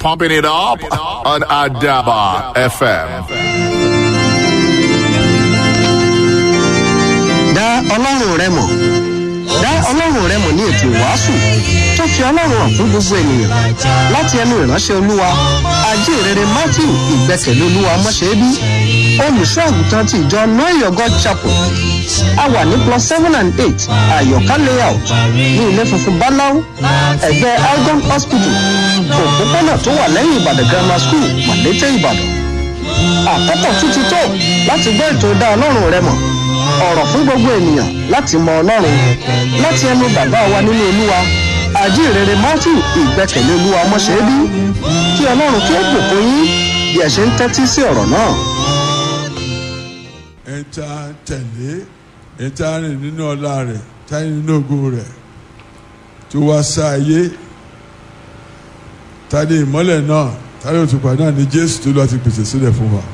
pumping it up on Adaba FM. dá ọlọ́run rẹ mọ̀ dá ọlọ́run rẹ mọ̀ ní ètò ìwàásù tó fi ọlọ́run hàn fún gbogbo ènìyàn láti ẹnu ìránṣẹ́ olúwa ajínrere matthew ìgbẹ́kẹ̀lé olúwa mọ́ṣẹ́bí olùṣọ́ àgùntàn ti ìjọ noyo god chapel a wà ní plus seven and eight àyọ̀ká layout ní ilé funfun báláú ẹ̀gbẹ́ algon hospital òpópónà tó wà lẹ́yìn ìbàdàn grammar school màlété ìbàdàn àkókò tún ti tó láti gbọ́ ètò dá ọlọ́run rẹ mọ̀ ọ̀rọ̀ fún gbogbo ènìyàn láti mọ ọlọ́run láti ẹnu bàbá wa nínú olúwa àjíǹrere matthew ìgbẹ́kẹ̀lé olúwa mọ́ṣẹ́bí kí ọlọ́run kí ó bùkún yín bí ẹ ṣe ń tẹ́tí sí ọ̀rọ̀ náà. ẹ ta tẹ̀lé ẹ ta rìn nínú ọlá rẹ̀ ta rìn nínú ògo rẹ̀ tó wá sá ayé ta ní ìmọ́lẹ̀ náà ta ní òtùpá náà ní jésù tó lọ́ọ́ ti pèsè sílẹ̀ fún wa.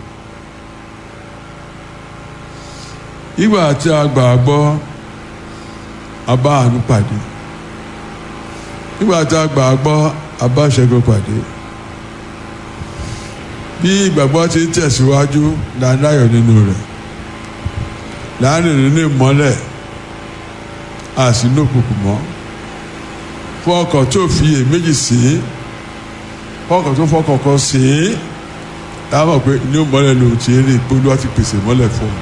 ìgbà tí a gbà gbọ́ a bá àánú pàdé ìgbà tí a gbà gbọ́ a bá ṣẹ́gun pàdé bí ìgbàgbọ́ ti ń tẹ̀síwájú là ń láyọ̀ nínú rẹ̀ láàrin nínú ìmọ́lẹ̀ àsínú òkùnkùn mọ́ fún ọkọ̀ tó fi èméjì sí fún ọkọ̀ tó fọkàn kan sí táwọn pé inú ìmọ́lẹ̀ lòun ti rí ìpolówó àti pèsè ìmọ́lẹ̀ fún un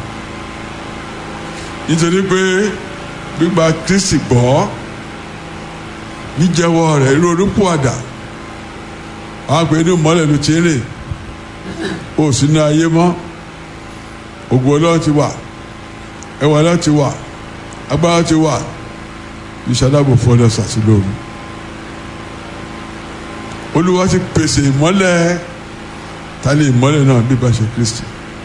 nítorí pé gbígba kristi gbọ́ jíjẹ́wọ́ rẹ̀ ronúpọ̀ àdá àwọn pé inú ìmọ́lẹ̀ ló ti rìn ó sínú ayé mọ́ ògùn ọlọ́run ti wà ẹwà ọlọ́run ti wà agbára ti wà ìṣàdàbò fọlọ́ sàtìlóru olúwa ti pèsè ìmọ́lẹ̀ ta ni ìmọ́lẹ̀ náà bí bá ṣe kristi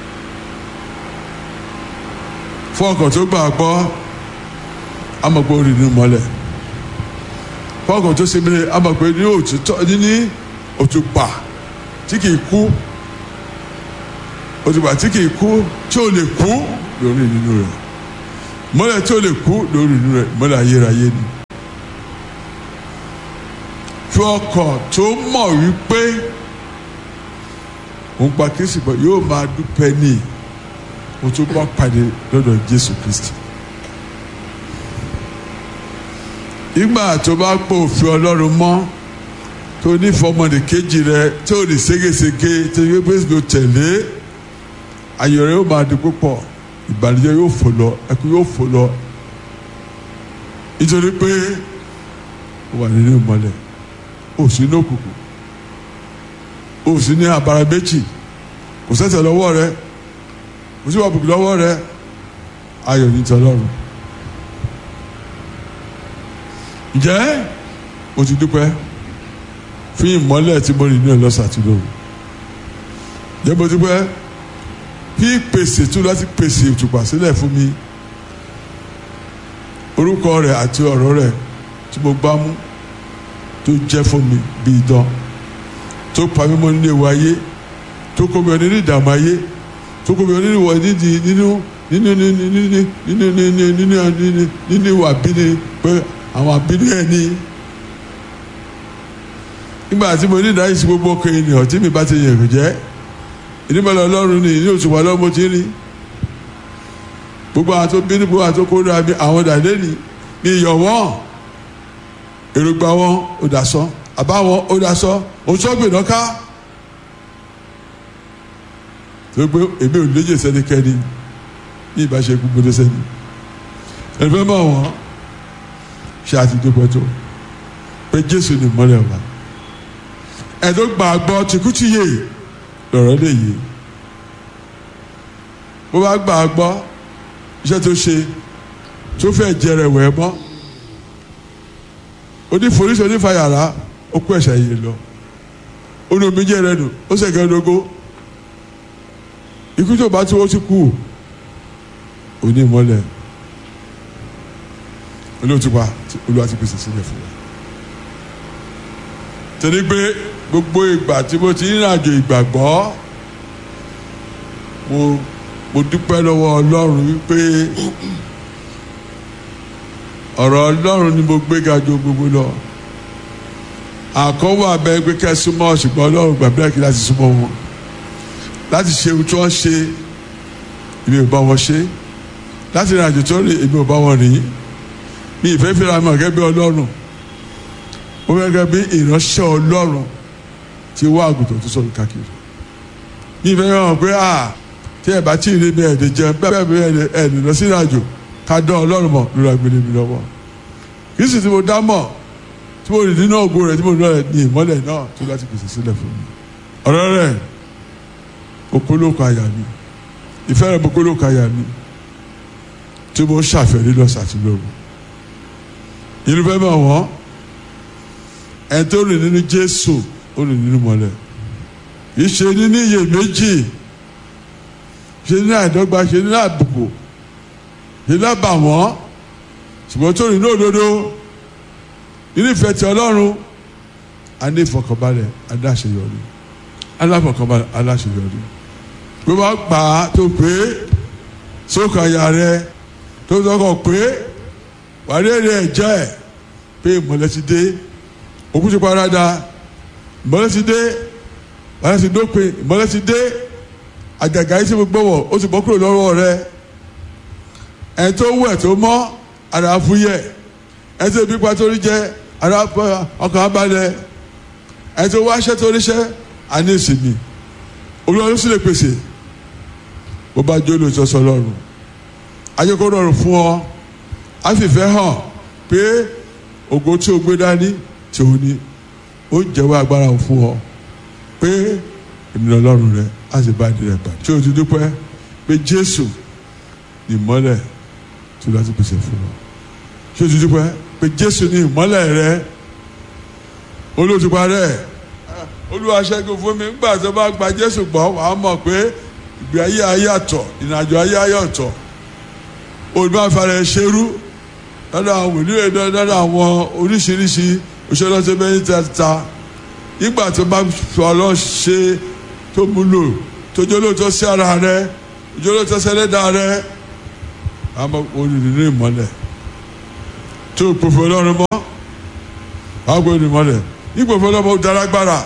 fún ọkàn tó gbà gbọ́ amọ̀pẹ́ orí nínú mọ́lẹ̀ fún ọkàn tó ṣe mìíràn amọ̀pẹ́ ní òtítọ́ ní òtùpà tí kìí kú òtùpà tí kìí kú tí ò lè kú lórí nínú rẹ̀ mọ́lẹ̀ tí ò lè kú lórí nínú rẹ̀ mọ́lẹ̀ ayérayé ni fún ọkàn tó mọ̀ wípé òun pa kí sì bọ̀ yóò máa dúpẹ́ nìyí mo tún bá pàdé lọ́dọ̀ jésù kristi. ìgbà tó bá pò òfin ọlọ́run mọ́ tó ní fọmọdé kejì rẹ tí ò ní ségesège tí yóò gbé ló tẹ̀lé ayọ̀ rẹ yóò máa di púpọ̀ ìbànújẹ́ yóò fò lọ ẹkún yóò fò lọ nítorí pé ó wà nínú ìmọ̀lẹ̀ ó sì ní òkùnkùn ó sì ní àbàrà méjì kò sẹ́sẹ̀ lọ́wọ́ rẹ kò sí wà bùkún lọ́wọ́ rẹ ayọ̀ ní tọ́lọ́run ǹjẹ́ o ti dúpẹ́ fún ìmọ́lẹ̀ tí mo rìn ní ọlọ́sàtúndò ǹjẹ́ mo dúpẹ́ bí pèsè tún láti pèsè òtùpà sílẹ̀ fún mi orúkọ rẹ̀ àti ọ̀rọ̀ rẹ̀ tí mo gbá mú tó jẹ́ fún mi bí idán tó pa mí mọ́ nínú ewu ayé tó kó mi ọ nínú ìdààmú ayé tókò bí nínú ìwọ nídìí nínú nínú nínú nínú nínú nínú nínú nínú ìwà bíní pé àwọn àbínú ẹ ní. nígbà tí mo ní ìdáyìí sí gbogbo ọkọ ènìyàn tí mi bá ti yẹ̀rù jẹ́ ìdíbọ̀lẹ̀ ọlọ́run ni ní òṣùpá lọ́mọ tí rí gbogbo àwọn tó bínú gbogbo àwọn tó kó dáa bí àwọn dàdé ni ní iyọ̀ wọn èròǹgbà wọn ò dà sọ àbá wọn ò dà sọ òṣùpá náà ká gbogbo èmi ò léjè sẹ́nikẹ́ni ní ìbáṣe gbogbo sẹ́ni ẹ̀fẹ́ mọ̀ wọ́n ṣe àti dúpẹ́ tó pé jésù ni mọ́lẹ̀ wa ẹ̀dọ́ gbàgbọ́ tìkútìyè lọ̀rọ̀ lè yé bó bá gbàgbọ́ iṣẹ́ tó ṣe tó fẹ́ jẹrẹ wẹ̀ mọ́ oníforíṣi onífàyàrá ó kó ẹ̀ṣẹ̀ yìí lọ ó ní omi jẹ́ rẹ nù ó sẹ̀kẹ́ lógó ikú tó bá tí wọ́n ti kú òní mọ́lẹ̀ olóòtúpa olúwa ti pèsè sílẹ̀ fún wa. torí pé gbogbo ìgbà tí mo ti ń rìnàjò ìgbàgbọ́ mo mo dúpẹ́ lọ́wọ́ ọlọ́run wípé ọ̀rọ̀ ọlọ́run ni mo gbéga ju gbogbo lọ àkọ́wọ́ abẹ́ pé kẹ́ súnmọ́ ṣùgbọ́n ọlọ́run gbàgbé kí láti súnmọ́ wọn láti ṣe ohun tí wọ́n ṣe èmi ò bá wọn ṣe láti rìn àjò tó rìn èmi ò bá wọn rìn mi ìfẹ́ fẹ́ra mọ̀ gẹ́gẹ́ bí ọlọ́run ó fẹ́ gẹ́gẹ́ bí ìránṣẹ́ ọlọ́run tí wá àgùntàn tó sọ̀rọ̀ káàkiri mi ìfẹ́ fẹ́ra mọ̀ pé à tí ẹ̀ bá tí ì rí mi ẹ̀ẹ́dẹ̀ jẹun bẹ́ẹ̀ bẹ́ẹ̀ ẹ̀ẹ́dẹ̀ lọ sí ìrìnàjò ká dán ọlọ́run mọ̀ lórí agbélé mi lọ́wọ́ kì í sì tí mo dá mọ̀ tí mo rìn nínú ògo rẹ̀ tí mo rìn náà ní ìmọ́lẹ̀ náà tó láti pèsè sílẹ̀ fún mi ọ̀rọ̀ rẹ̀ okólókò àyà mi ìfẹ́ rẹ̀ okólókò àyà mi tí mo ṣàfẹ́rí lọ́sàtúnlọ́rù irúfẹ́ mọ̀ wọ́n ẹ̀ tó rìn nínú Jésù ó rìn nínú mọ́lẹ̀ ìṣe nínú iyèméjì ṣe nínú àìdọ́gba ṣe nínú àbùkù ṣe nínú àbàwọ́n ṣùgbọ́n tó rìn ní òdodo nínú ìfẹ́ ti Ọlọ́run a ní ìfọkànbalẹ̀ aláṣeyọrí aláfọkànbalẹ̀ aláṣeyọrí bí wọ́n gbà á tó pé sókè àyà rẹ tó sọkọ̀ pé wàá rí èrè ẹ̀jẹ̀ ẹ̀ pé ìmọ̀lẹ́ ti dé òkú ti parada ìmọ̀lẹ́ ti dé ìmọ̀lẹ́ ti dópin ìmọ̀lẹ́ ti dé àjàgà yìí tí mo gbọ́wọ̀ ó ti bọ́ kúrò lọ́wọ́ rẹ ẹ̀ tó wẹ̀ tó mọ́ ara fúyẹ́ ẹ̀ tó bí pa torí jẹ ara ọkàn abalẹ̀ ẹ̀ tó wáṣẹ́ torí ṣẹ́ àní ìsinmi olúwa ló sì lè pèsè bó bá jó lóòótọ́ sọ lọ́rùn ayé kó rọrùn fún ọ á fìfẹ́ hàn pé ògo tí o gbé dání tí o ní ó jẹ́wọ́ agbára fún ọ pé èmi lọ lọ́rùn rẹ á sì bá ìdílé pàdé tí o ti dúpẹ́ pé Jésù ìmọ́lẹ̀ tí o láti pèsè fún ọ tí o ti dúpẹ́ pé Jésù ní ìmọ́lẹ̀ rẹ olóòtú parẹ́ olúwa ṣẹ́gun fún mi nígbà tó bá gba jésù gbọ́ wàá mọ̀ pé ìgbé ayé ayé àtọ̀ ìrìnàjò ayé ayé ọ̀tọ̀ olùbáfàrẹ̀ ṣerú lọ́dọ̀ àwọn wòlíì lọ́dọ̀ àwọn oríṣiríṣi òṣèlọ́sẹ̀ bẹ́ẹ̀ tẹ́ta nígbà tó bá fi ọlọ́ ṣe tó múlò tó jólóòtọ́ sí ara rẹ jólóòtọ́ sẹ́lẹ̀dá rẹ àmọ́ olùdílé ìmọ́lẹ̀ tó pòfò ọlọ́run mọ́ àwọn gbọ́dọ̀ ìmọ́lẹ̀ ìpòfò ọlọ́run mọ́ dárágbára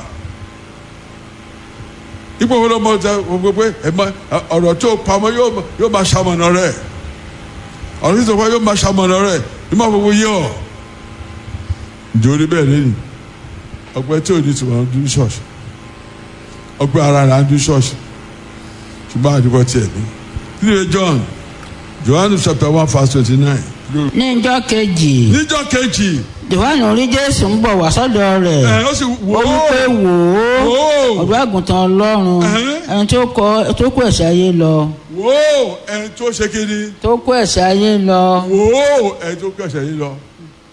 ipò wọn lọmọ ọjà gbogbo pé ọ̀rọ̀ tó pamọ́ yóò máa ṣamọ̀nà rẹ̀ ọ̀rọ̀ tó sọpọ̀ yóò máa ṣamọ̀nà rẹ̀ ní máa gbogbo yé ọ. ǹjẹ́ orí bẹ́ẹ̀ lẹ́yìn ọgbẹ́ tí ò ní tiwọn ń dún ṣọ́ọ̀ṣì ọgbẹ́ ara rẹ̀ ń dún ṣọ́ọ̀ṣì ṣùgbọ́n àdúgbò tiẹ̀ ní. nílé John Johannu chapter one verse twenty nine. ní ìjọ́ kejì níjọ́ kejì Jòhánù rí Jésù ń bọ̀ wá sọ́dọ̀ rẹ̀ ẹ̀ ó sì wò ó ó wí pé wò ó wò ó ọ̀dọ́ àgùntàn Ọlọ́run Ẹ̀hẹ́n. ẹni tó kọ tó kó ẹ̀ṣẹ̀ ayé lọ wò ó ẹni tó ṣe kiri tó kó ẹ̀ṣẹ̀ ayé lọ wò ó ẹni tó kẹsẹ̀ yìí lọ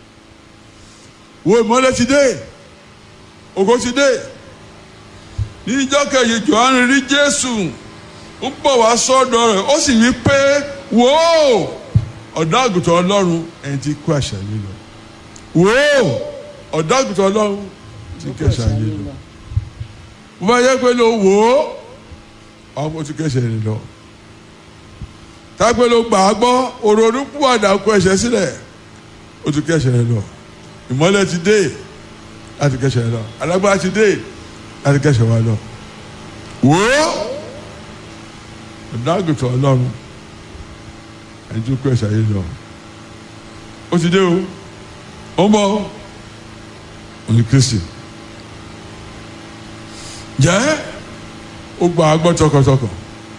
wo ìmọ́lẹ̀ ti dé ògo ti dé ní ìjọ kẹyìn Jòhánù rí Jésù ń bọ̀ wá sọ́dọ̀ rẹ̀ ó sì wí pé wò ó ọ̀dọ́ àgùntàn Ọlọ́run ẹni tí kó ẹ̀ṣẹ̀ yìí lọ wò ó ọ̀dọ́ àgùntàn Ọlọ́run tí kẹsẹ̀ yìí lọ mo bá yẹ pé ló wò ó ọmọ tí kẹsẹ̀ yìí lọ tágbé ló gbà á gbọ́ òrònú púpàdà kó ẹ̀ṣẹ̀ sílẹ̀ ó ti kẹ́ṣẹ̀ rẹ lọ ìmọ́lẹ̀ ti dé láti kẹ́ṣẹ̀ rẹ lọ alágbára ti dé láti kẹ́ṣẹ̀ wa lọ. wò ó ọ̀dàgùtàn ọlọ́run ẹni tó kó ẹ̀ṣẹ̀ yìí lọ ó ti dé o ó ń bọ̀ òní kristi jẹ́ ó gbà á gbọ́ tọkàntọkàn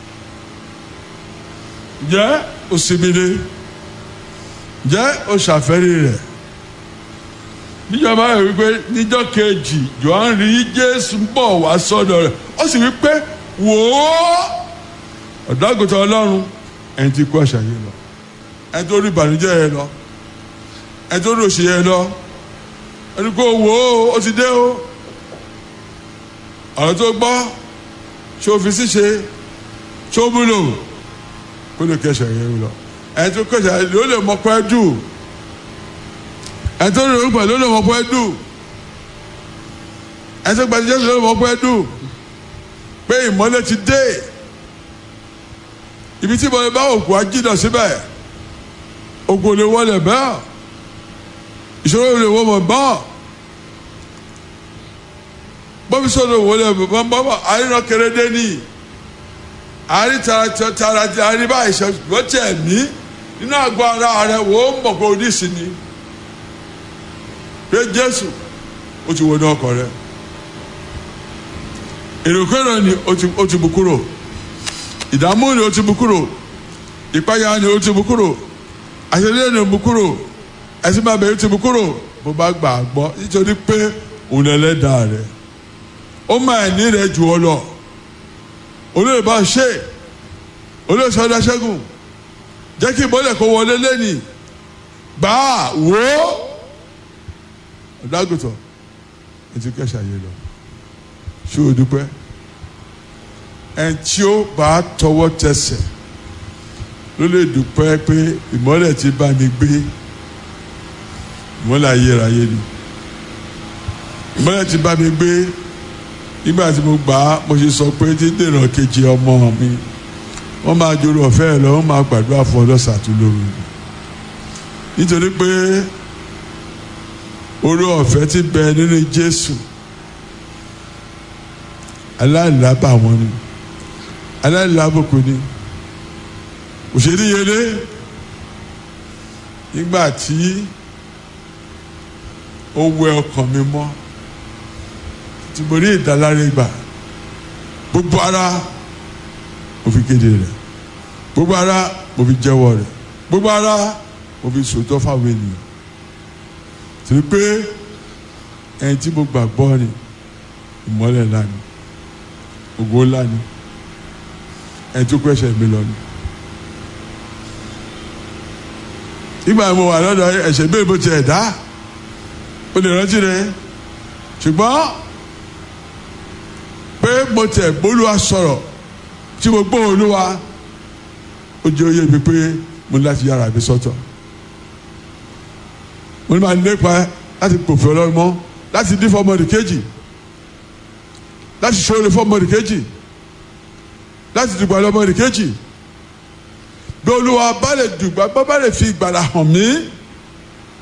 jẹ́ òsibire jẹ́ òṣàfẹ́rí rẹ̀ níjọba rẹ̀ wípé níjọ́ kejì Jòhánù rí Jésù ń bọ̀ wá sọ́dọ̀ rẹ̀ ó sì wípé wò ó ọ̀dọ́gùtàn Ọlọ́run ẹni tí kó àṣà yìí lọ ẹni tó rí ìbànújẹ́ yẹn lọ ẹni tó rí òṣì yẹn lọ ẹni kó wò ó ó ti dé o ọ̀rọ̀ tó gbọ́ ṣé o fi ṣíṣe ṣé o múlò kó lè kẹsẹ̀ yẹn lọ ẹni tó kẹsẹ̀ yẹn ló lè mọ pẹ́ dù ẹni tó lè rúpẹ̀ ló lè mọ pẹ́ dù ẹni tó gbàdúrà ló lè mọ pẹ́ dù pé ìmọ́lẹ̀ ti dé ibi tí ìmọ́lẹ̀ bá òkú ajídọ̀ síbẹ̀ òkú lè wọlé bẹ́ẹ̀ ìṣòro lè wọ́n mọ̀ bẹ́ẹ̀ bọ́bí sọ̀rọ̀ wọlé bọ́bọ́ àríran kérédé ní àrí tara tara àrí báyìí ṣe lọ́tẹ̀ ẹ̀mí nínú àgọ́ ara rẹ̀ wò ó mọ̀ pé oníṣì ni pé Jésù ó ti wọnú ọkọ̀ rẹ̀ èròkèrò ni ó ti bù kúrò ìdààmú ni ó ti bù kúrò ìpayà ni ó ti bù kúrò àṣẹlẹ̀ ni ó bù kúrò ẹ̀sìn bàbá yìí ti bù kúrò bó bá gbà á gbọ́ nítorí pé òun ẹlẹ́dàá rẹ̀ ó máa ní rẹ̀ jù ọ lọ olóyè bá ṣe olóyè sọdá ṣẹ́gun jẹ́ kí ìmọ̀lẹ̀ kó wọlé lẹ́nì gbà á wò ó ọ̀dàgùtọ̀ ètò kẹsà yé lọ ṣé o dúpẹ́ ẹn tí ó bá tọwọ́ tẹsẹ̀ ló lè dúpẹ́ pé ìmọ̀lẹ̀ ti bá mi gbé ìmọ̀lẹ̀ ayérayé ni ìmọ̀lẹ̀ ti bá mi gbé nígbà tí mo gbà á mo ṣe sọ pé tí dèrò kejì ọmọ mi wọ́n máa jòrò ọ̀fẹ́ ẹ̀ lọ wọ́n máa gbàdúrà fún ọlọ́sà tó lóru nítorí pé orí ọ̀fẹ́ ti bẹ nínú Jésù aláìlábà wọn ni aláìlábòkú ni òṣèlú yẹlé nígbà tí ó wẹ ọkàn mi mọ́ tí mo rí ìdáláre gbà gbogbo ara mo fi kéde rẹ̀ gbogbo ara mo fi jẹ́wọ́ rẹ̀ gbogbo ara mo fi sòótọ́ fáwọn ènìyàn torí pé ẹni tí mo gbàgbọ́ ni ìmọ́lẹ̀ ńlá ni ògo ńlá ni ẹni tó kọ́ ẹ̀ṣẹ̀ mi lọ ni. nígbà mo wà lọ́dọ̀ ẹ̀ṣẹ̀ bẹ́ẹ̀ bó ti ẹ̀ dá o lè rántí rẹ̀ ṣùgbọ́n pé mo tẹ̀ gbólúwa sọ̀rọ̀ tí mo gbọ́ olúwa ó jẹ́ oyè mi pé mo ní láti yára mi sọ́tọ̀ mo ní máa nípa láti pòfin ọlọ́run mọ́ láti dín fọmọdé kejì láti ṣòro fọmọdé kejì láti dùgbà lọmọdé kejì bí olúwa bá lè dùgbà bá bá lè fi ìgbàlà hàn mí